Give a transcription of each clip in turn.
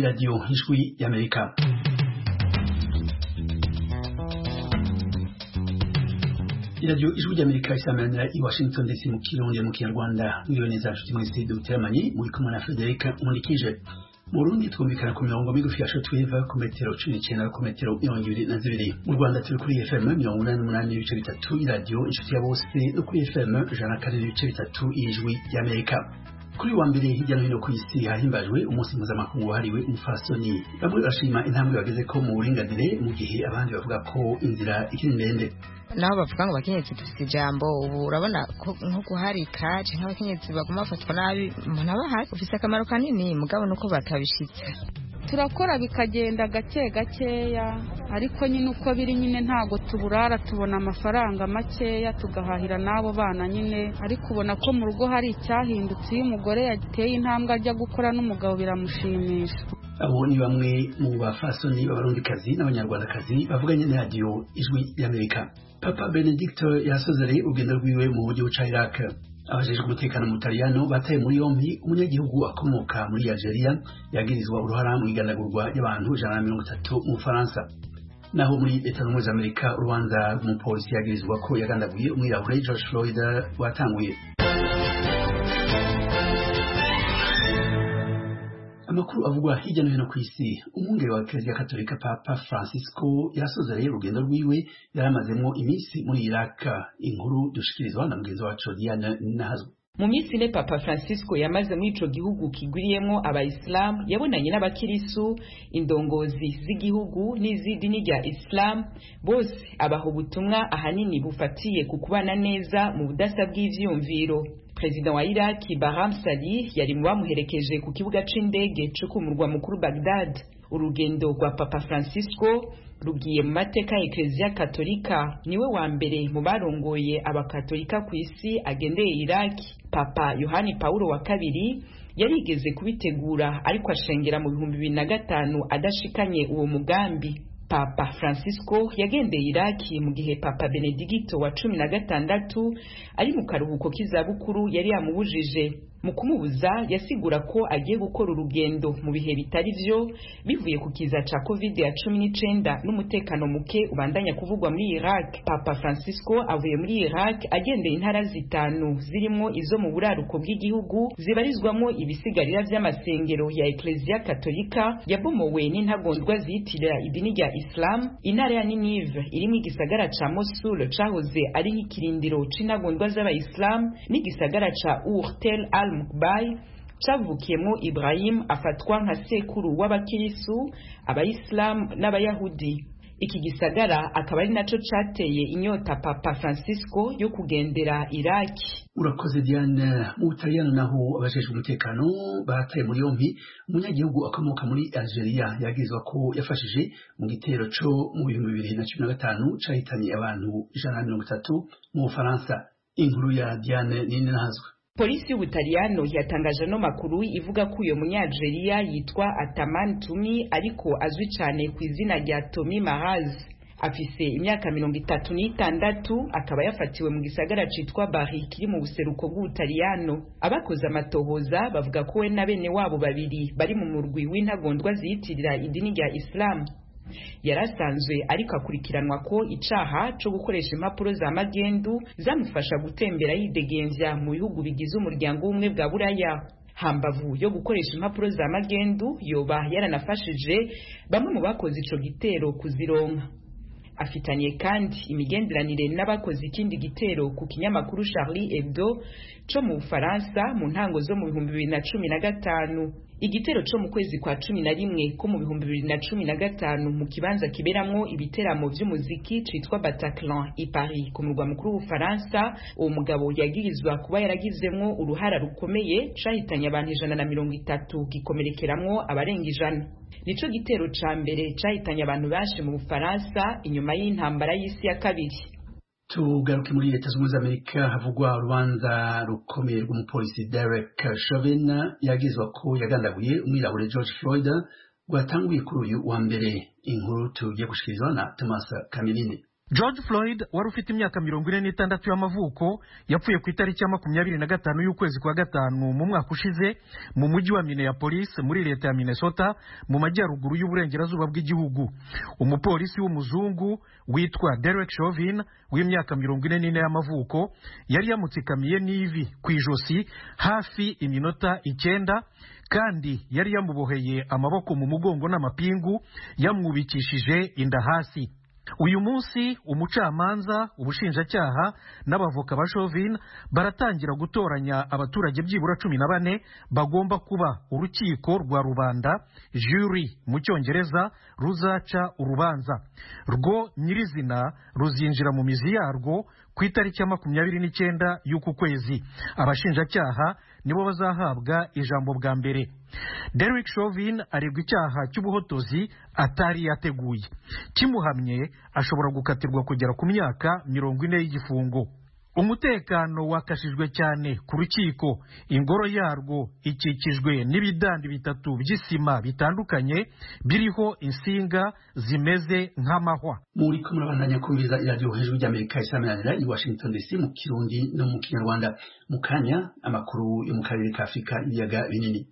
radio ijwi y'amerika iradiyo ijwi ry'amerika isamanira i washington ndetse mu kirundi mu kinyarwanda miliyoni za nshuti mwese duteramanye muri kumwe na frederic nkurikije mu burundi twumvikana ku mirongo migufi ya shotweve ku metero cumi n'icyenda ku metero mirongo ibiri na zibiri mu rwanda turi kuri fm mirongo inani n'umunani n'ibice bitatu iradiyo inshuti ya bose no kuri fm ijana na kane n'ibice bitatu y'ijwi ry'amerika kuri wa mbere hirya no hino ku isi hahimbajwe umunsi mpuzamakungu wahariwe umufasoni bamwe barashima intambwe bageze ko mu buringanire mu gihe abandi bavuga ko inzira ikiri ndende naho bavuga ngo abakenyezi dufite ijambo ubu urabona nko guharika canke abakenyezi baguma bafatwa nabi umuntu aba ahari ufise akamaro kanini mugabo nuko batabishitse turakora bikagenda gake gakeya ariko nyine uko biri nyine ntago tuburara tubona amafaranga makeya tugahahira n'abo bana nyine ariko ubona ko mu rugo hari icyahindutse iyo umugore yateye intambwe ajya gukora n'umugabo biramushimisha abo ni bamwe mu bafasoni b'abarundikazi n'abanyarwandakazi bavuganye na radiyo ijwi y'amerika papa benedicto yasozereye urugendo rwiwe mu buryo buca iraq abajejwe umutekano mu Butaliyano bataye muri yompi umunyagihugu akomoka muri Algeria yagirizwa uruhara mu iganagurwa y'abantu ijana na mirongo itatu mu Bufaransa naho muri leta zunze amerika urubanza rw'umupolisi yagirizwa ko yagandaguye umwirabure George Floyd rwatanguye amakuru avugwa hirya no hino ku isi umwungere wa Kiliziya Katolika Papa Francisco yasozereye urugendo rwiwe yaramazemo iminsi muri Iraq inkuru dushikirizwa na mugenzi wacu Diane Nahazwe mu minsi ine papa francisco yamaze muri ico gihugu kigwiriyemwo abayisilamu yabonanye n'abakirisu indongozi z'igihugu n'iz'idini rya isilamu bose abaha ubutumwa ahanini bufatiye ku kubana neza mu budasa bw'ivyumviro perezida wa iraki bahram salih yari mu bamuherekeje ku kibuga c'indege co ku murwa mukuru bagdad urugendo rwa papa francisco rugiye mu mateka ya ekereziya katolika niwe wa mbere mu barongoye abakatolika ku isi agendeye iraki papa yohani paulo wa kabiri yarigeze kubitegura ariko ashengera mu bihumbi bibiri na gatanu adashikanye uwo mugambi papa francisco yagendeye iraki mu gihe papa benedigito wa cumi na gatandatu ari mu karuhuko k'izabukuru yari yamubujije mu kumubuza yasigura ko agiye gukora urugendo mu bihe bitari vyo bivuye ku kiza ca covid ya cumi n'icenda n'umutekano muke ubandanya kuvugwa muri iraq papa francisco avuye muri iraq agendeye intara zitanu zirimwo izo mu buraruko bw'igihugu zibarizwamwo ibisigarira vy'amasengero ya ekleziya katolika yabomowe n'intagondwa ziyitirira idini rya islam intara ya ninive irimwo igisagara ca mosul cahoze ari nk'ikirindiro c'intagondwa z'abayisilamu n'igisagara ca urtel al mukbai cavukiyemwo ibrahim afatwa nka sekuru w'abakirisu abayisilamu n'abayahudi iki gisagara akaba ari naco cateye inyota papa francisco yo kugendera iraki urakoze diane mu butaliyano naho abajejwe umutekano bataye muri yompi umunyagihugu akomoka muri algeria yagirizwa ko yafashije mu gitero co mu bihumbi bibiri na cumi na gatanu cahitanye abantu ijana na mirongo itatu mu bufaransa inkuru ya diane nini nahazwe polisi y'ubutaliyano yatangaje ano makuru ivuga ko uyo munyalgeria yitwa ataman tumi ariko azwi cyane ku izina rya tomi maraz afise imyaka mirongo itatu n'itandatu akaba yafatiwe mu gisagara citwa bari kiri mu buseruko bw'ubutaliyano abakoze amatohoza bavuga ko we na bene wabo babiri bari mu murwi w'intagondwa ziyitirira idini rya isilamu yarasanzwe ariko akurikiranwa ko icaha co gukoresha impapuro za magendu zamufasha gutembera yidegemvya mu bihugu bigize umuryango w'ubumwe bwa buraya hambavu yo gukoresha impapuro za magendu yoba yaranafashije bamwe mu bakoze ico gitero kuzironka afitaniye kandi imigenderanire n'abakoze ikindi gitero ku kinyamakuru Charlie Hebdo co mu Bufaransa mu ntango zo mu bihumbi bibiri na cumi na gatanu igitero co mu kwezi kwa cumi na rimwe ko mu bihumbi bibiri na cumi na gatanu mu kibanza kiberamwo ibiteramo vy'umuziki citwa Bataclan i Paris ku murwa mukuru w'Ubufaransa uwo mugabo yagirizwa kuba yaragizemwo uruhara rukomeye cahitanye abantu ijana na mirongo itatu gikomerekeramwo abarenga ijana nico gitero ca mbere cahitanye abantu benshi mu Bufaransa inyuma y'intambara y'isi ya kabiri tugaruke muri leta zunze amerika havugwa urubanza rukomeye rw'umupolisi derek chauvin yagizwa ko yagandaguye umwirabure george floyd rwatanguye kuri uyu wa mbere inkuru tugiye gushikirizwa na thomas kaminini george floyd wari ufite imyaka mirongo ine n'itandatu y'amavuko yapfuye ku itariki ya makumyabiri na gatanu y'ukwezi kwa gatanu mu mwaka ushize mu mujyi wa minneapolis muri leta ya minnesota mu majyaruguru y'uburengerazuba bw'igihugu umupolisi w'umuzungu witwa derek chauvin w'imyaka mirongo ine n'ine y'amavuko yari yamutsikamiye n'ivi ku ijosi hafi iminota icyenda kandi yari yamuboheye amaboko mu mugongo n'amapingu yamwubikishije inda hasi uyu munsi umucamanza ubushinjacyaha n'abavoka ba chauvin baratangira gutoranya abaturage byibura cumi na bane bagomba kuba urukiko rwa rubanda jury mu cyongereza ruzaca urubanza rwo nyirizina ruzinjira mu mizi yarwo ku itariki ya makumyabiri n'icyenda y'uku kwezi abashinjacyaha nibo bazahabwa ijambo bwa mbere Derek Chauvin aregwa icyaha cy'ubuhotozi atari yateguye kimuhamye ashobora gukatirwa kugera ku myaka mirongo ine y'igifungo umutekano wakashijwe cyane ku rukiko ingoro yarwo ikikijwe n'ibidandi bitatu by'isima bitandukanye biriho insinga zimeze nk'amahwa muri ko murabandanya kumviriza iradiyo hejuru ry'amerika isamanira i washington dc mu kirundi no mu kinyarwanda mu kanya amakuru yo mu karere ka afurika ibiyaga binini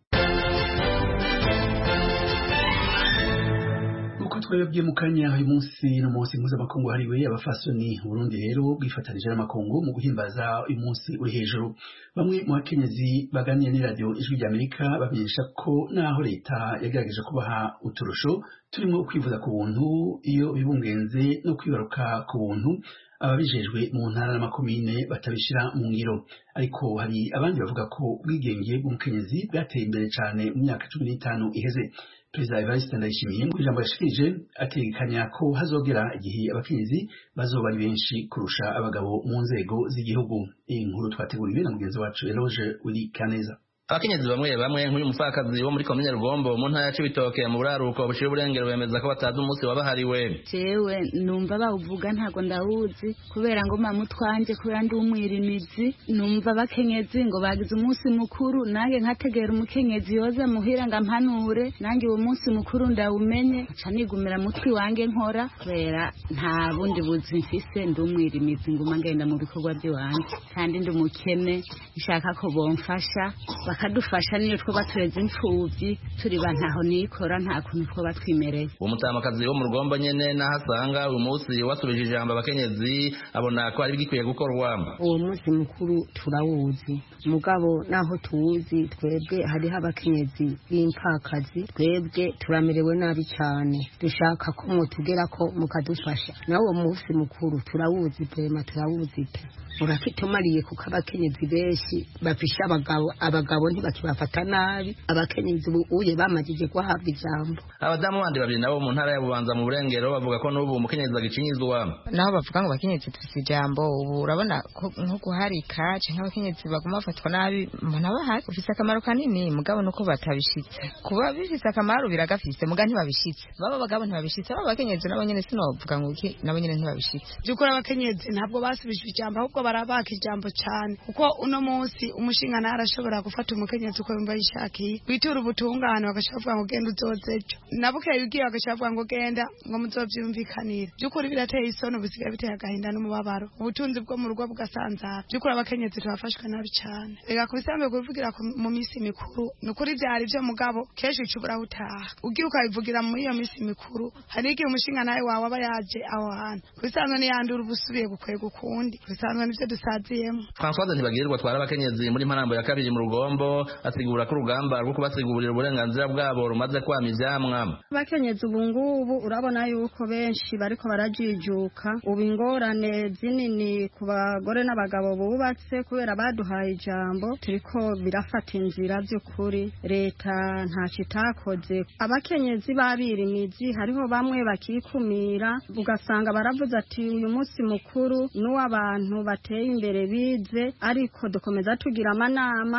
uko twebwe mu kanya uyu munsi n'umunsi mpuzamakungu wahariwe abafasoni Burundi rero bwifatanije n'amakungu mu guhimbaza uyu munsi uri hejuru bamwe mu bakenyezi baganira n'iradiyo ijwi ry'amerika bamenyesha ko naho leta yagerageje kubaha uturusho turimo kwivuza ku buntu iyo bibungenze no kwibaruka ku buntu ababijejwe mu ntara n'amakomine batabishyira mu ngiro ariko hari abandi bavuga ko ubwigenge bw'umukenyezi bwateye imbere cyane mu myaka cumi n'itanu iheze perezida evariste ndayishimiye mu ijambo yashikirije ategekanya ko hazogera igihe abakenyezi bazoba ari benshi kurusha abagabo mu nzego z'igihugu iyi nkuru twateguriwe na mugenzi wacu eloge uri kaneza abakenyezi bamwe bamwe nk'uyu mupfakazi wo muri komine rugombo mu ntara ya cibitoke mu buraruko bushira uburengero bemeza ko batazi umunsi wabahariwe jewe numva bawuvuga ntago ndawuzi kubera ngo mama utwanje kubera ndi umwirimizi numva abakenyezi ngo bagize umunsi mukuru nange nkategera umukenyezi yoza muhira ngo ampanure nange uwo munsi mukuru ndawumenye nca nigumira mutwi wange nkora kubera nta bundi buzi mfise ndi umwirimizi nguma ngenda mu bikorwa by'iwanje kandi ndi umukene nshaka ko bomfasha bakadufasha niyo twoba tureze imfubyi turi ba ntaho nikora nta kuntu twoba twimereye uwo mutamakazi wo mu rugombo nyene naho asanga uyu munsi wasubije ijambo abakenyezi abona ko ari bigikwiye gukorwa uwo munsi mukuru turawuzi mugabo naho tuwuzi twebwe hariho abakenyezi b'impfakazi twebwe turamerewe nabi cyane dushaka ko mwotugera ko mukadufasha nawe uwo munsi mukuru turawuzi pema turawuzi pe urafite umariye kuko abakenyezi benshi bafisha abagabo abagabo ntibakibafata nabi abakenyezi uye bamajije guhabwa ijambo abadamu bandi babiri nabo mu ntara ya bubanza mu burengero bavuga ko n'ubu umukenyezi agicinyizwa naho bavuga ngo abakenyezi dufite ijambo ubu urabona nko guharika canke abakenyezi baguma bafatwa nabi umuntu aba ahari ufise akamaro kanini mugabo nuko batabishitse kuba bifise akamaro biragafise muga ntibabishitse baba abagabo ntibabishitse baba abakenyezi nabo nyene sinovuga ngo iki nabo nyene ntibabishitse by'ukuri abakenyezi ntabwo basubije ijambo ahubwo barabaka ijambo cyane kuko uno munsi umushinga arashobora gufata umukenyezi uko yumva yishakiye witura ubutungane bagashobora kuvuga ngo genda uzoze ejo nabukeye ugiye bagashobora kuvuga ngo genda ngo muzovyumvikanire by'ukuri birateye isoni bisigaye biteye agahinda n'umubabaro ubutunzi bwo mu rugo bugasanzara by'ukuri abakenyezi tubafashwe nabi cyane reka ku bisambe kubivugira mu minsi mikuru ni ukuri byari byo mugabo kenshi ucubura utaha ugiye ukabivugira muri iyo minsi mikuru hari igihe umushinga nawe wawe aba yaje aho hantu ku bisanzwe niyandura uba usubiye gukwega ukundi ku bisanzwe nivyo dusaziyemo Françoise Ntibagirirwa twara abakenyezi muri mparambo ya kabiri mu rugombo asigura ko urugamba rwo kubasigurira uburenganzira bwabo rumaze kwama ivyamwa abakenyezi ubu ngubu urabona yuko benshi bariko barajijuka ubu ingorane zinini ku bagore n'abagabo bubatse kubera baduhaye ijambo turiko birafata inzira by'ukuri leta ntacyo itakoze abakenyezi b'abirimizi hariho bamwe bakikumira ugasanga baravuze ati uyu munsi mukuru n'uw'abantu bateye imbere bize ariko dukomeza tugira amanama tubaha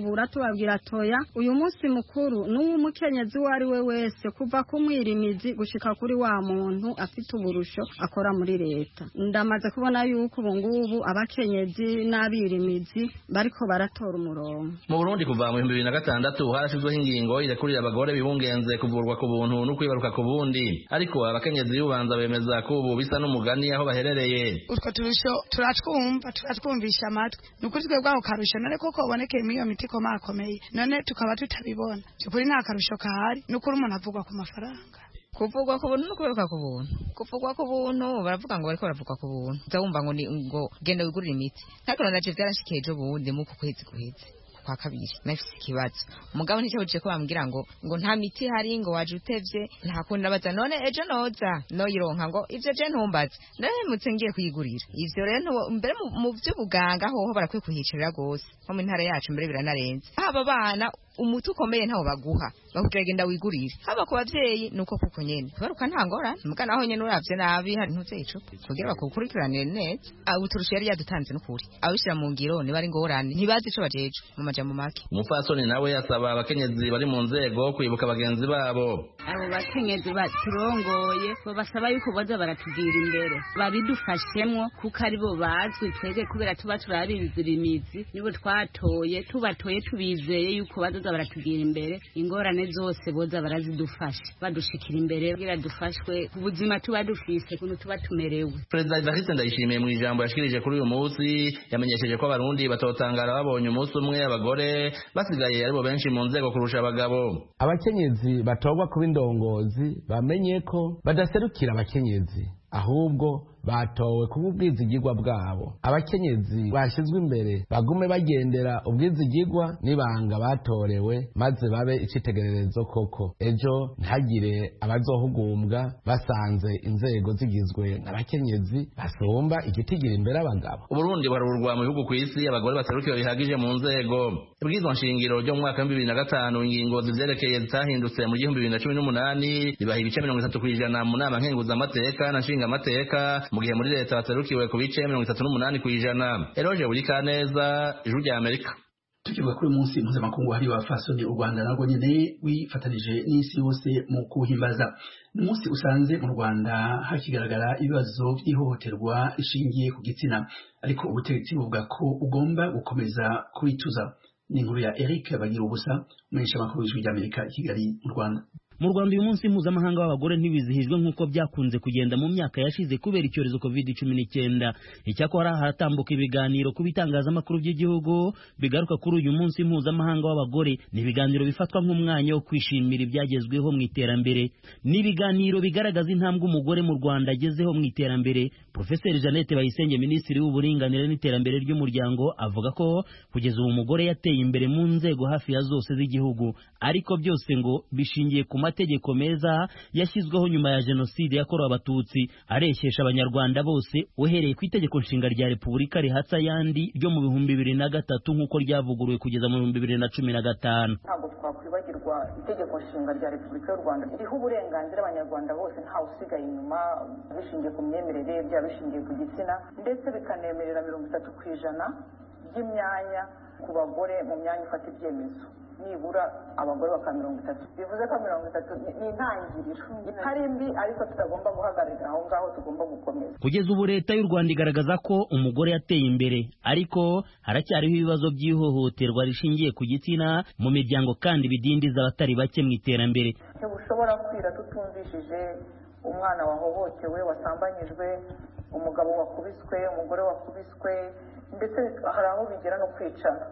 kubakebura tubabwira toya uyu munsi mukuru n'uw'umukenyezi uwo ari we wese kuva ku mwirimizi gushika kuri wa muntu afite uburusho akora muri leta ndamaze kubona yuko ubu ngubu abakenyezi n'abirimizi bariko baratora umurongo mu burundi kuva mu bihumbi bibiri na gatandatu harashyizweho ingingo irekurira abagore bibungenze kuvurwa ku buntu no kwibaruka ku bundi ariko abakenyezi b'ubanza bemeza ko ubu bisa n'umugani aho baherereye utwo turusho turatwumva turatwumvisha amatwi ni ukuri twebwe ako karusho none koko kabonekeye muri iyo miti ikomakomeye none tukaba tutabibona by'ukuri nta karusho kahari ni ukuri umuntu avugwa ku mafaranga kuvugwa ku buntu no kuberuka ku buntu kuvugwa ku buntu baravuga ngo bariko baravugwa ku buntu uza wumva ngo ni ngo genda wigurire imiti ariko naje byaranshikiye ejo bundi mu ku kwezi guheze kwa kabiri nafise ikibazo umugabo nticabujije ko bambwira ngo ngo nta miti hari ngo waje utevye nta kundi nabaza none ejo noza noyironka ngo ivyo je ntumbaze narahemutse ngiye kuyigurira ivyo rero mbere mu vy'ubuganga hoho barakwiye kuhicarira gose nko mu ntara yacu mbere biranarenze haba abana umuti ukomeye ntawo baguha bakubwira genda wigurire haba ku bavyeyi nuko kuko nyene baruka nta ngorane muga naho nyene uravye nabi hari ntuvye icupa kugira bakukurikiranire neza uturusha yari yadutanze n'ukuri abishira mu ngiro niba ari ngorane ntibazi ico bajeje mu majambo make umupfasoni nawe asaba abakenyezi bari mu nzego kwibuka bagenzi babo abo bakenyezi baturongoye basaba yuko boza baratugira imbere babidufashemwo kuko ari bo bazwi twebwe kubera tuba turabizira imizi nibo twatoye tubatoye tubizeye yuko bazoza baratugira imbere ingorane zose boza barazidufasha badushikira imbere kugira dufashwe ku buzima tuba dufise kuntu tuba tumerewe perezida evariste ndayishimiye mu ijambo yashikirije kuri uyu munsi yamenyesheje ko abarundi batotangara babonye umunsi umwe abagore basigaye aribo benshi mu nzego kurusha abagabo abakenyezi batorwa kuba indongozi bamenye ko badaserukira abakenyezi ahubwo batowe kuba ubwizigirwa bwabo abakenyezi bashyizwe imbere bagume bagendera ubwizigirwa n'ibanga batorewe maze babe icitegererezo koko ejo ntihagire abazohugumbwa basanze inzego zigizwe n'abakenyezi basumba igitigira imbere abagabo uburundi buharurwa mu bihugu ku isi abagore baserukiwe bihagije mu nzego ibwirizwa nshingiro ryo mu mwaka w'ibihumbi bibiri na gatanu ingingo zivyerekeye zitahindutse mu gihumbi bibiri na cumi n'umunani bibaha ibice mirongo itatu kw'ijana mu nama nkenguzamateka na nshingamateka mu gihe muri leta baserukiwe ku bice mirongo itatu n'umunani kw'ijana eroje buri kaneza ijuru rya amerika tukivuga kuri umunsi mpuzamakungu wahariwe abafasoni u rwanda narwo nyene wifatanije n'isi yose mu kuwuhimbaza ni umunsi usanze mu rwanda hakigaragara ibibazo by'ihohoterwa rishingiye ku gitsina ariko ubutegetsi buvuga ko ugomba gukomeza kubituza ni inkuru ya eric bagira ubusa umumenyeshamakuru w'ijwi ry'amerika i kigali mu rwanda mu rwanda uyu munsi mpuzamahanga w'abagore ntibizihijwe nk'uko byakunze kugenda mu myaka yashize kubera icyorezo covid cumi n'icyenda icyakora haratambuka ibiganiro ku bitangazamakuru by'igihugu bigaruka kuri uyu munsi mpuzamahanga w'abagore ni ibiganiro bifatwa nk'umwanya wo kwishimira ibyagezweho mu iterambere ni ibiganiro bigaragaza intambwe umugore mu rwanda agezeho mu iterambere profeseri jeannette bayisenge minisitiri w'uburinganire n'iterambere ry'umuryango avuga ko kugeza ubu umugore yateye imbere mu nzego hafi ya zose z'igihugu ariko byose ngo bishingiye ku mategeko meza yashyizweho nyuma ya jenoside yakorewe abatutsi areshyesha abanyarwanda bose uhereye ku itegeko nshinga rya repubulika rihatsa ayandi ryo mu bihumbi bibiri na gatatu nk'uko ryavuguruwe kugeza mu bihumbi bibiri na cumi na gatanu ntabwo twakwibagirwa itegeko nshinga rya repubulika y'u rwanda ririho uburenganzira abanyarwanda bose ntawe usigaye inyuma bishingiye ku myemerere byaba bishingiye ku gitsina ndetse bikanemerera mirongo itatu ku ijana by'imyanya ku bagore mu myanya ifata ibyemezo nibura abagore bakaba mirongo itatu bivuze ko mirongo itatu ni intangiriro itari mbi ariko tutagomba guhagararira aho ngaho tugomba gukomeza kugeza ubu leta y'u rwanda igaragaza ko umugore yateye imbere ariko haracyariho ibibazo by'ihohoterwa rishingiye ku gitsina mu miryango kandi bidindiza abatari bake mu iterambere ntibushobora kwira tutumvishije umwana wahohotewe wasambanyijwe umugabo wakubiswe umugore wakubiswe ndetse hari aho bigera no kwicana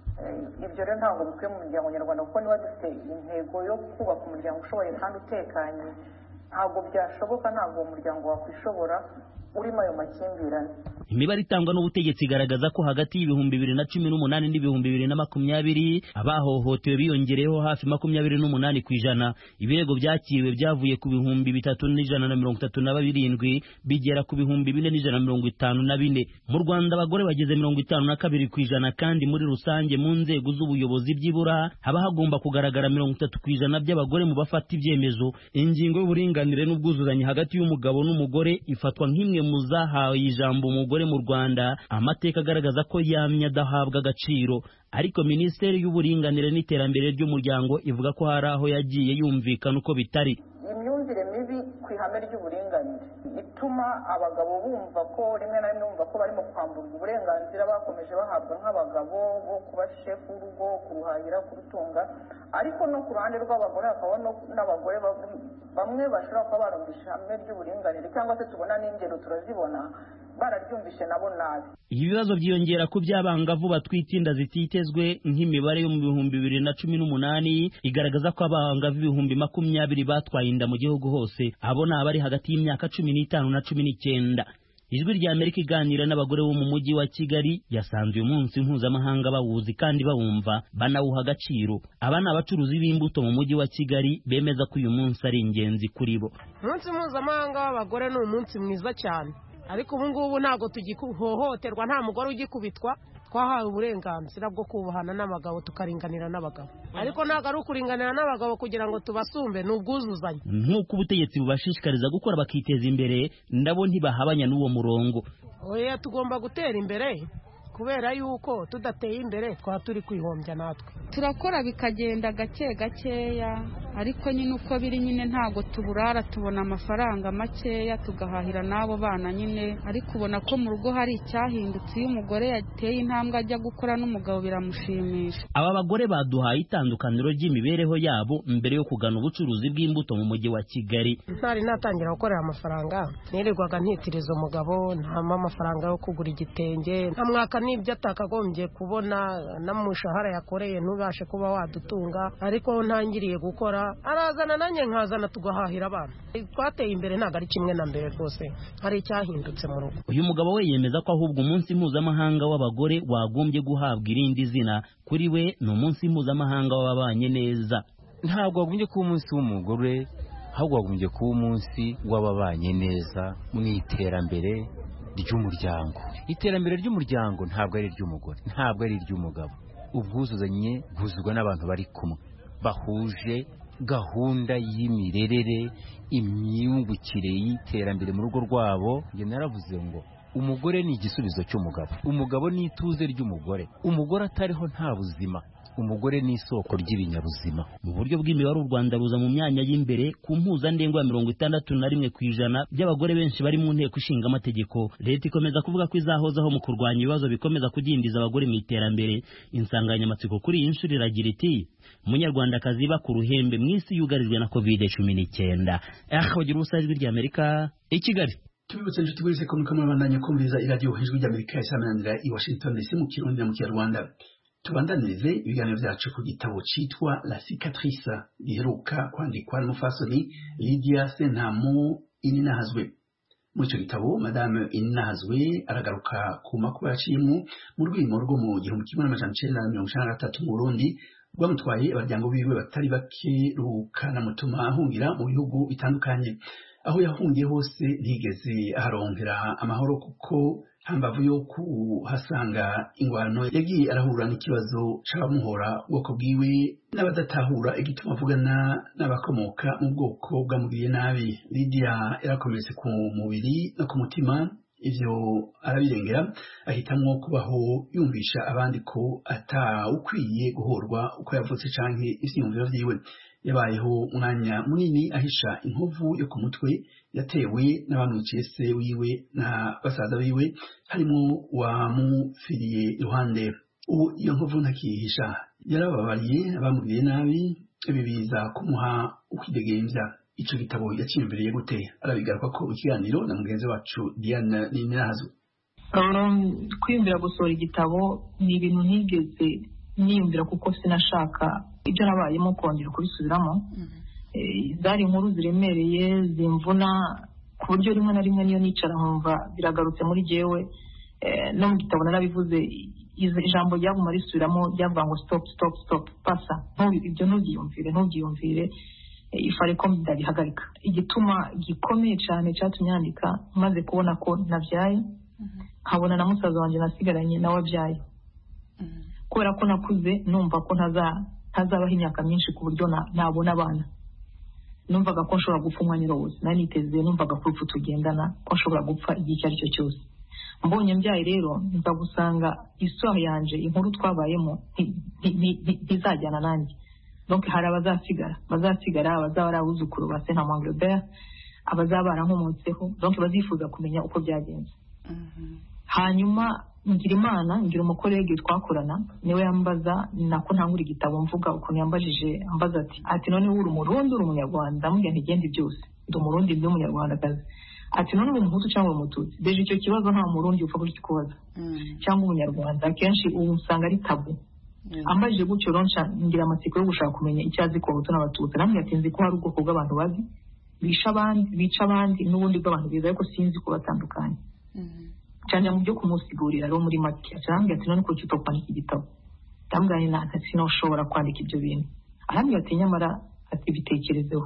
ibyo rero ntabwo bikwiye mu muryango nyarwanda kuko niba dufite intego yo kubaka umuryango ushoboye kandi utekanye ntabwo byashoboka ntabwo uwo muryango wakwishobora urimo ayo makimbirane imibare itangwa n'ubutegetsi igaragaza ko hagati y'ibihumbi bibiri na cumi n'umunani n'ibihumbi bibiri na makumyabiri abahohotewe biyongereyeho hafi makumyabiri n'umunani ku ijana ibirego byakiriwe byavuye ku bihumbi bitatu n'ijana na mirongo itatu na birindwi bigera ku bihumbi bine n'ijana na mirongo itanu na bine mu rwanda abagore bageze mirongo itanu na kabiri ku ijana kandi muri rusange mu nzego z'ubuyobozi byibura haba hagomba kugaragara mirongo itatu ku ijana by'abagore mu bafata ibyemezo ingingo y'uburinganire n'ubwuzuzanye hagati y'umugabo n'umugore ifatwa nk'imwe zimwe mu zahawe ijambo umugore mu rwanda amateka agaragaza ko yamye adahabwa agaciro ariko minisiteri y'uburinganire n'iterambere ry'umuryango ivuga ko hari aho yagiye yumvikana uko bitari imyumvire mibi ku ihame ry'uburinganire ituma abagabo bumva ko rimwe na rimwe bumva ko barimo kwamburwa uburenganzira bakomeje bahabwa nk'abagabo bo kuba shefu w'urugo kuruhahira kurutunga ariko no ku ruhande rw'abagore hakaba n'abagore bamwe bashobora kuba barumvisha ihame ry'uburinganire cyangwa se tubona n'ingero turazibona bararyumvishe nabo nabi ibi bibazo byiyongera ku by'abangavu batwite inda zititezwe nk'imibare yo mu bihumbi bibiri na cumi n'umunani igaragaza ko abangavu ibihumbi makumyabiri batwaye inda mu gihugu hose abo ni abari hagati y'imyaka cumi n'itanu na cumi n'icyenda ijwi rya amerika iganira n'abagore bo mu mujyi wa kigali yasanze uyu munsi mpuzamahanga bawuzi kandi bawumva banawuha agaciro aba ni abacuruzi b'imbuto mu mujyi wa kigali bemeza ko uyu munsi ari ingenzi kuri bo umunsi mpuzamahanga w'abagore ni umunsi mwiza cyane ariko ubu ngubu ntabwo tugihohoterwa nta mugore ugikubitwa twahawe uburenganzira bwo kubahana n'abagabo tukaringanira n'abagabo ariko ntabwo ari ukuringanira n'abagabo kugira ngo tubasumbe ni ubwuzuzanye nk'uko ubutegetsi bubashishikariza gukora bakiteza imbere ndabo ntibahabanya n'uwo murongo oya tugomba gutera imbere kubera yuko tudateye imbere twaba turi kwihombya natwe turakora bikagenda gake gakeya ariko nyine uko biri nyine ntabwo tuburara tubona amafaranga makeya tugahahira n'abo bana nyine ariko ubona ko mu rugo hari icyahindutse iyo umugore yateye intambwe ajya gukora n'umugabo biramushimisha aba bagore baduhaye itandukaniro ry'imibereho yabo mbere yo kugana ubucuruzi bw'imbuto mu mujyi wa kigali ntari natangira gukorera amafaranga nirirwaga ntitiriza umugabo ntama amafaranga yo kugura igitenge ntamwaka n'ibyo atakagombye kubona n'umushahara yakoreye ntubashe kuba wadutunga ariko ntangiriye gukora arazana nanjye nkazana tugahahira abana twateye imbere ntabwo ari kimwe na mbere rwose hari icyahindutse mu rugo uyu mugabo we yemeza ko ahubwo umunsi mpuzamahanga w'abagore wagombye guhabwa irindi zina kuri we ni umunsi mpuzamahanga w'ababanye neza ntabwo wagombye kuba umunsi w'umugore ahubwo wagombye kuba umunsi w'ababanye neza mu iterambere ry'umuryango iterambere ry'umuryango ntabwo ari iry'umugore ntabwo ari iry'umugabo ubwuzuzanye bwuzuzwa n'abantu bari kumwe bahuje gahunda y'imirerere imyungukire y'iterambere mu rugo rwabo njye naravuze ngo umugore ni igisubizo cy'umugabo umugabo ni ituze ry'umugore umugore atariho nta buzima umugore ni isoko ry'ibinyabuzima mu buryo bw'imibare u rwanda ruza mu myanya y'imberere ku mpuzandengo ya mirongo itandatu na rimwe ku ijana by'abagore benshi bari mu nteko ishinga amategeko leta ikomeza kuvuga ko izahozaho mu kurwanya ibibazo bikomeza kudindiza abagore mu iterambere insanganyamatsiko kuri iyi nshuro iragira iti umunyarwandakazi iba ku ruhembe mu isi yugarijwe na kovide cumi n'icyenda aha bagira ubusa ijwi ry'amerika i kigali tubibutse inshuti buri sekunde ko murabandanya kumviriza iradiyo ijwi ry'amerika isamananira i washington dc mu kirundi na mu kinyarwanda tubandanirize ibiganiro byacu ku gitabo cyitwa la cicatrice giheruka kwandikwa n'umufasoni lydia sentamu ininahazwe muri icyo gitabo madame ininahazwe aragaruka ku makuba yaciyemo mu rwimo rwo mu gihumbi kimwe n'amajana icyenda na mirongo icyenda na gatatu mu burundi rwamutwaye abaryango biwe batari bake rukanamutuma ahungira mu bihugu bitandukanye aho yahungiye hose ntigeze aharongera amahoro kuko hambavu yo kuhasanga ingwano yagiye arahura n'ikibazo c'abamuhora ubwoko bwiwe n'abadatahura igituma avugana n'abakomoka mu bwoko bwamugiriye nabi lidiya yarakomeretse ku mubiri no ku mutima ivyo arabirengera ahitamwo kubaho yumvisha abandi ko atawukwiye guhorwa uko yavutse canke ivyiyumviro vyiwe yabayeho umwanya munini ahisha inkovu yo ku mutwe yatewe n'abamwiciye se wiwe na basaza biwe harimo wamufiriye iruhande ubu iyo nkovu ntakihisha yarababariye abamugiriye nabi ibi biza kumuha ukwidegemvya ico gitabo yacimbiriye gute arabigaruka ko ikiganiro na mugenzi wacu Diane Ninirazo kwiyumvira gusohora igitabo ni ibintu ntigeze niyumvira kuko sinashaka ibyo nabayemo kongera kubisubiramo zari inkuru ziremereye zimvuna ku buryo rimwe na rimwe niyo nicara nkumva biragarutse muri jyewe no mu gitabo narabivuze ijambo ryaguma risubiramo ryavuga ngo stop stop stop pasa ibyo ntubyiyumvire ntubyiyumvire ifare ko ndabihagarika igituma gikomeye cyane cyatumye yandika maze kubona ko nabyaye nkabona na musaza wanjye nasigaranye nawe abyaye kubera ko nakuze numva ko ntazabaho imyaka myinshi ku buryo nabona abana numvaga ko nshobora gupfa umwanya wose nari niteze numvaga ko urupfu tugendana ko nshobora gupfa igihe icyo ari cyo cyose mbonye mbyaye rero nza gusanga isura yanje inkuru twabayemo ntizajyana nanjye donc hari abazasigara bazasigara abazaba ari abuzukuru ba sena Angleterre abazaba barankomotseho donc bazifuza kumenya uko byagenze hanyuma ngira imana ngira umukorege twakorana niwe yambaza nako ntangura igitabo mvuga ukuntu yambajije ambaza ati ati none uri umurundi uri umunyarwanda ndamubwira ntigende byose ndi umurundi ndi umunyarwandakazi ati none uri umuhutu cyangwa umututsi deje icyo kibazo nta murundi upfa kukikubaza cyangwa umunyarwanda akenshi ubu usanga ari tabu ambajije gutyo ronca ngira amatsiko yo gushaka kumenya icyo azi ku bahutu n'abatutsi namwe ati nzi ko hari ubwoko bw'abantu babi bica abandi bica abandi n'ubundi bw'abantu biza ariko sinzi ko batandukanye cyane mu byo kumusigurira rero muri make arambwira ati none kuki utokwandika igitabo ndambwira nta ati sinashobora kwandika ibyo bintu arambwira ati nyamara ati bitekerezeho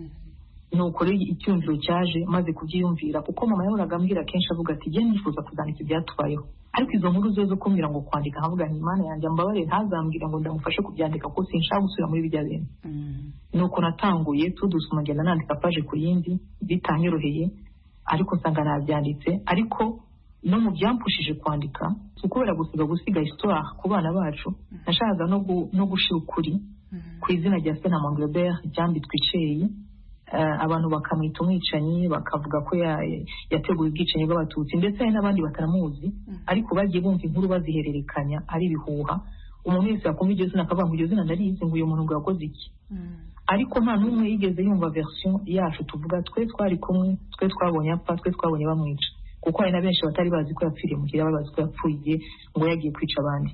nuko rero icyumviro cyaje maze kubyiyumvira kuko mama yahoraga ambwira kenshi avuga ati jye nifuza kuzandika ibyatubayeho ariko izo nkuru zo zo kumbwira ngo kwandika nkavuga nti imana yanjye mbabare ntazambwira ngo ndamufashe kubyandika kuko sinshaka gusubira muri bijya bintu nuko natanguye tudusoma ngenda nandika paje ku yindi bitanyoroheye ariko nsanga nabyanditse ariko no mu byampushije kwandika si ukubera gusiga gusiga histoire ku bana bacu nashakaga no gushira ukuri ku izina rya sena Manglebert ryambitswe iceyi abantu bakamwita umwicanyi bakavuga ko yateguye ubwicanyi bw'abatutsi ndetse hari n'abandi bataramuzi ariko bagiye bumva inkuru bazihererekanya ari ibihuha umuntu wese yakumva iryo zina akavuga ngo iryo zina ndarizi ngo uyu muntu ngo yakoze iki ariko nta n'umwe yigeze yumva version yacu tuvuga twe twari kumwe twe twabonye apfa twe twabonye bamwica kuko hari na benshi batari bazi ko yapfiriye mu kirere bazi ko yapfuye ngo yagiye kwica abandi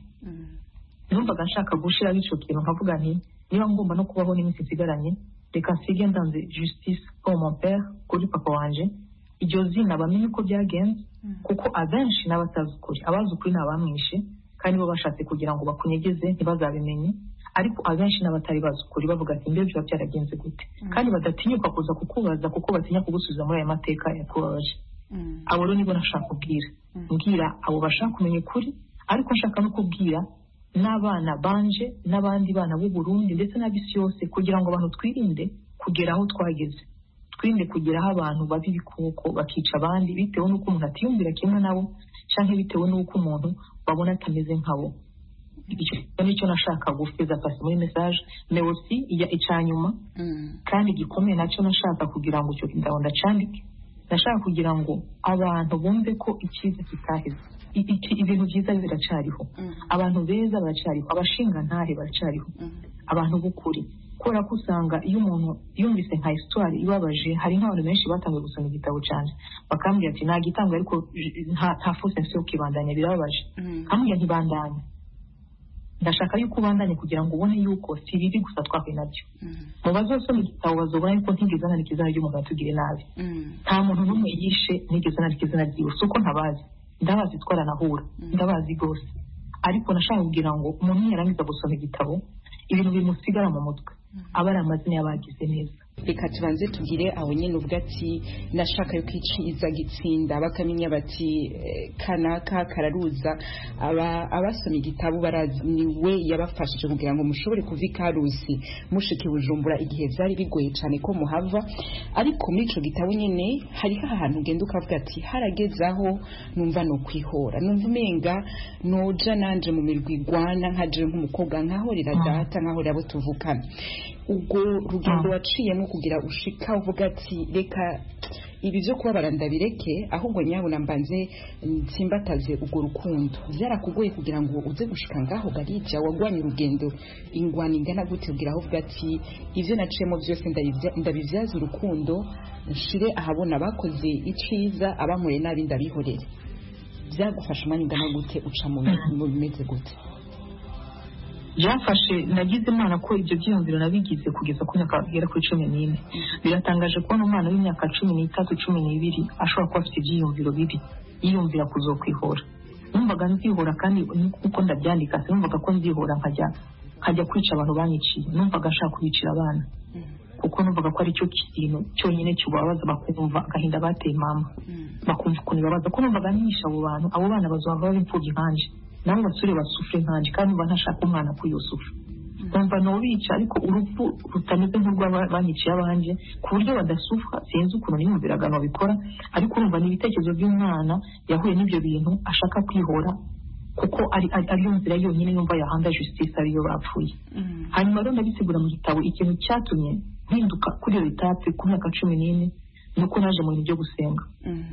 numvaga nshaka gushiraho icyo kintu nkavuga nti niba ngomba no kubaho n'iminsi isigaranye reka nsige ndanze justice pour mon père kuri papa wanje iryo zina bamenye uko byagenze kuko abenshi n'abatazi ukuri abazi ukuri ni abamwishe kandi bo bashatse kugira ngo bakunyegeze ntibazabimenye ariko abenshi n'abatari bazi ukuri bavuga ati mbere biba byaragenze gute kandi badatinyuka kuza kukubaza kuko batinya kugusubiza muri aya mateka yakubabaje abo rero nibo nashaka kubwira mbwira abo bashaka kumenya ukuri ariko nshaka no kubwira n'abana banje n'abandi bana b'u Burundi ndetse n'ab'isi yose kugira ngo abantu twirinde kugera aho twageze twirinde kugeraho abantu baba ibikoko bakica abandi bitewe n'uko umuntu atiyumvira kimwe nabo cyangwa bitewe n'uko umuntu babona atameze nkabo icyo nicyo nashaka gufeza pasi muri message mais aussi iya icyanyuma kandi gikomeye nacyo nashaka kugira ngo icyo ndabo ndacandike nashaka kugira ngo abantu bumve ko icyiza kitaheze ibintu byiza biracariho abantu beza baracariho abashingantahe baracariho abantu b'ukuri kubera ko usanga iyo umuntu yumvise nka histoire ibabaje hari nk'abantu benshi batangiye gusoma igitabo cyane bakambwira ati nta gitanga ariko nta fose yo kibandanya birababaje nkambwira ntibandanye ndashaka yuko ubandanye kugira ngo ubone yuko si bibi gusa twahuye nabyo mu bazosoma igitabo bazobona yuko ntigeze nandika izina ry'umuntu watugire nabi nta muntu n'umwe yishe nigeze nandika izina ryiwe si uko ntabazi ndabazi twaranahura ndabazi rwose ariko nashaka kugira ngo umuntu yarangiza gusoma igitabo ibintu bimusigara mu mutwe aba ari amazina y'abagize neza reka tubanze tugire aho nyine ubwo ati nashaka yo kwiciza gitsinda bakamenya bati kanaka kararuza abasoma igitabo barazi ni we yabafashije kugira ngo mushobore kuva ikarusi mushike bujumbura igihe byari bigoye cyane ko muhava ariko muri ico gitabo nyine hariho ahantu ugenda ukavuga ati harageze aho numva no kwihora numva umenga noja nanje mu mirwi igwana nkaje nk'umukobwa nkahorera data nkahorera abo tuvukana ubwo rugendo waciyemo kugira ushika uvuga ati reka ibi byo kubabara ndabireke ahubwo nyabona mbanze nsimbataze urwo rukundo byarakugoye kugira ngo uze gushika ngaho garija wagwanye urugendo ingwani ingana gute kugira aho uvuga ati ibyo naciyemo byose ndabibyaza urukundo nshire ahabona bakoze iciza abankoreye nabi ndabihorere byagufasha umwanya ungana gute uca mu bimeze gute byafashe nagize imana ko ibyo byiyumviro nabigize kugeza ku myaka igera kuri cumi n'ine biratangaje kubona umwana w'imyaka cumi n'itatu cumi n'ibiri ashobora kuba afite ibyiyumviro bibi yiyumvira kuzokwihora numvaga nzihora kandi uko ndabyandika sinumvaga ko nzihora nkajya nkajya kwica abantu banyiciye numvaga nshaka kubicira abana kuko numvaga ko ari cyo kintu cyonyine kibabaza bakumva agahinda bateye mama bakumva ukuntu bibabaza ko numvaga nisha abo bantu abo bana bazaba baba imfubyi nkanje nabo basore basufure nkanje kandi mba ntashaka umwana ko yosufura nkumva nobica ariko urupfu rutameze nk'urw'abanyiciye abanje ku buryo badasufwa sinzi ukuntu niyumviraga nobikora ariko urumva ni ibitekerezo by'umwana yahuye n'ibyo bintu ashaka kwihora kuko ari ariyo nzira yonyine yumva yahanda justice ariyo bapfuye hanyuma rero ndabisigura mu gitabo ikintu cyatumye mpinduka kuri iyo etape ku myaka cumi n'ine ni uko naje mu bintu byo gusenga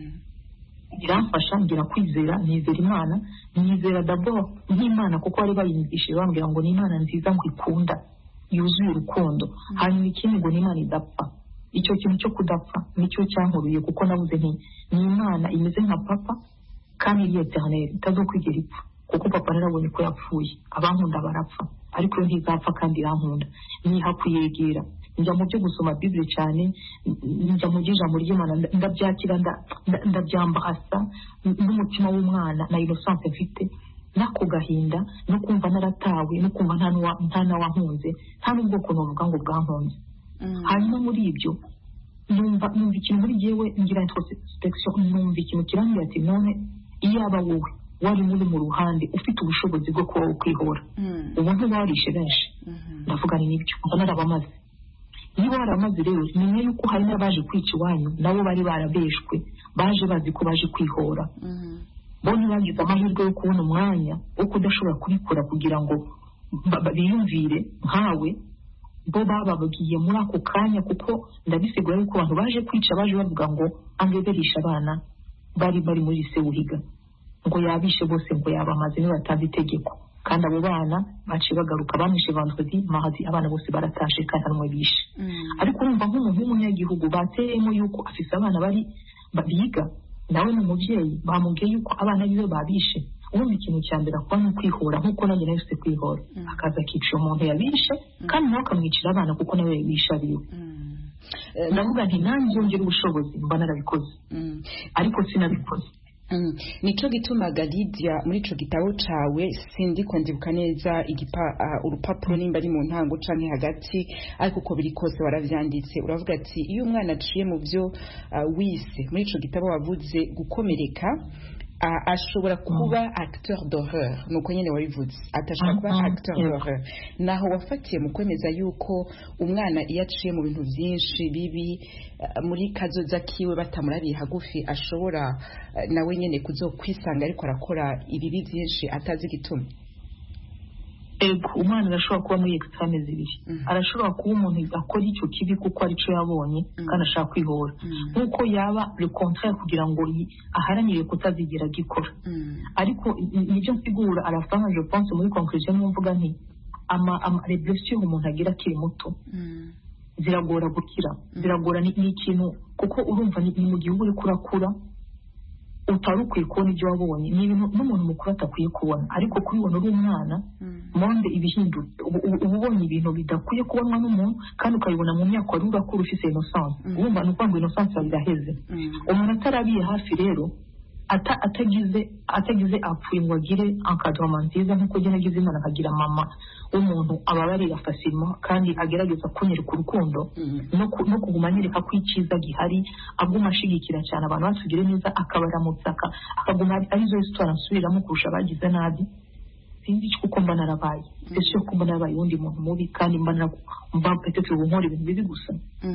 biramfasha ngira kwizera nizera imana nizera dabo nk'imana kuko bari bayimvishije bambwira ngo ni imana nziza ngo ikunda yuzuye urukundo hanyuma ikindi ngo ni imana idapfa icyo kintu cyo kudapfa nicyo cyankuruye kuko nabuze nti ni imana imeze nka papa kandi iri eternel itazokwigera ipfa kuko papa narabonye ko yapfuye abankunda barapfa ariko yo ntizapfa kandi irankunda niha kuyegera njya mu byo gusoma bibiri cyane njya mu by'ijambo ry'imana ndabyakira ndabyambahasa n'umutima w'umwana na innocence mfite n'ako gahinda no kumva naratawe no kumva nta n'awankunze nta n'ubwoko navuga ngo bwankunze hanyuma muri ibyo numva numva ikintu muri jyewe ngira introspection numva ikintu kirambwira ati none iyaba wowe wari muri mu ruhande ufite ubushobozi bwo kuba ukwihora ubu ntibarishe benshi ndavuga ni nibyo mba narabamaze niba waramaze rero menya yuko hari n'abaje kwica iwanyu nabo bari barabeshwe baje bazi ko baje kwihora bo ntibagize amahirwe yo kubona umwanya wo kudashobora kubikora kugira ngo biyumvire nkawe bo bababwiye muri ako kanya kuko ndabisigura yuko abantu baje kwica baje bavuga ngo angeberisha abana bari bari muri sewuhiga ngo yabishe bose ngo yabamaze niba batazi itegeko kandi abo bana baciye bagaruka bamwishe vendredi mardi abana bose baratashe kandi nta bishe ariko urumva nk'umuntu w'umunyagihugu bateyemo yuko afise abana bari biga nawe ni umubyeyi bamubwiye yuko abana biwe babishe ubundi ikintu cya mbere akuba ni ukwihora nk'uko nanjye nahise kwihora akaza akica umuntu yabishe kandi nawe akamwicira abana kuko nawe yabishe abiwe ndavuga nti nanjye yongera ubushobozi mba narabikoze ariko sinabikoze nico gitumaga Lydia muri ico gitabo cawe sindi ko ndibuka neza igipa uh, urupapuro nimba ari mu ntango canke hagati ariko uko biri kose waravyanditse uravuga ati iyo umwana aciye mu byo uh, wise muri ico gitabo wavuze gukomereka uh, ashobora kuba acteur d'horreur nuko nyene wabivuze atashobora kuba acteur d'horreur naho wafatiye mu kwemeza yuko umwana iyo aciye mu bintu vyinshi bibi muri kazoza kiwe batamurabiye hagufi ashobora nawe nyene kuzokwisanga ariko arakora ibibi byinshi atazi igituma ego umwana arashobora kuba muri extreme zibiri arashobora kuba umuntu akora icyo kibi kuko arico yabonye kandi ashaka kwihora nk'uko yaba le contraire kugira ngo aharanire kutazigera agikora ariko nibyo nsigura arafanga je pense muri conclusion niyo mvuga nti ama ama les blessures umuntu agira akiri muto ziragora gukira ziragora ni ikintu kuko urumva ni mu gihugu uri kurakura utari ukwiye kubona ibyo wabonye ni ibintu n'umuntu mukuru atakwiye kubona ariko kubibona uri umwana monde ibihindutse uba ubonye ibintu bidakwiye kubonwa n'umuntu kandi ukabibona mu myaka wari urakura ufite innocence urumva ni ukuvuga ngo innocence yawe iraheze umuntu atarabiye hafi rero atagize atagize apfuye ngo agire encadrement nziza nk'uko njye nagize imana nkagira mama w'umuntu ababarira facilement kandi agerageza kunyereka urukundo no kuguma anyereka ko icyiza gihari aguma ashigikira cyane abantu basugire neza akabaramutsa akaguma arizo histoire nsubiramo kurusha abagize nabi sinzi kuko mba narabaye ese ko mba narabaye uwundi muntu mubi kandi mba mba peut-être ubu nkora ibintu bibi gusa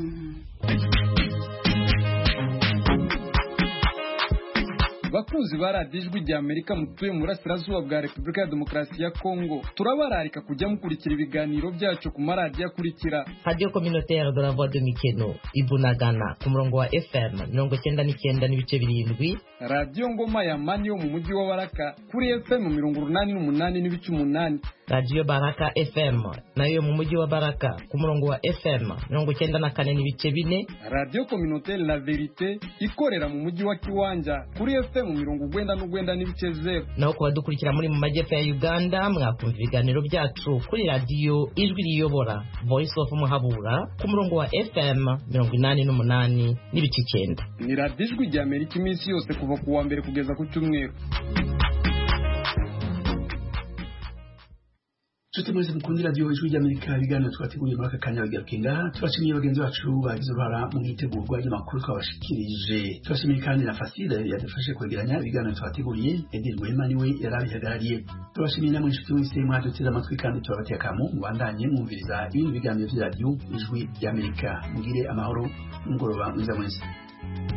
bakunzi ba radiyo ijwi rya amerika mutuye mu burasirazuba bwa repubulika ya demokarasi ya kongo turabararika kujya mukurikira ibiganiro byacu ku maradiyo akurikira radiyo communautaire de la voix de mikeno ibunagana ku murongo wa fm mirongo cyenda n'icyenda n'ibice birindwi radiyo ngoma ya mani yo mu mujyi wa baraka kuri fm mirongo urunani n'umunani n'ibice umunani radiyo baraka fm nayo mu mujyi wa baraka ku murongo wa fm mirongo cyenda na kane n'ibice bine radiyo communautaire la verite ikorera mu mujyi wa kiwanja kuri fm mu mirongo ugwenda n'ugwenda n'ibice zeru naho ku badukurikira muri mu majyepfo ya uganda mwakumva ibiganiro byacu kuri radiyo ijwi riyobora voice of muhabura ku murongo wa fm mirongo inani n'umunani n'ibice icyenda ni radiyo ijwi rya amerika iminsi yose kuva ku wa mbere kugeza ku cyumweru nshuti mwese mukundira radiyo ijwi ry'amerika ibiganiro twateguriye muri aka kanya bigaruke ngaha turashimiye bagenzi bacu bagize uruhara mu itegurwa ry'amakuru twabashikirije turashimiye kandi na fasile yadufashe kwegeranya ibiganiro twateguriye edi rwema niwe yari abihagarariye turashimiye namwe inshuti mwese mwaduteze amatwi kandi turabateye akamu mubandanye mwumviriza ibindi biganiro by'iradiyo ijwi ry'amerika mugire amahoro n'umugoroba mwiza mwese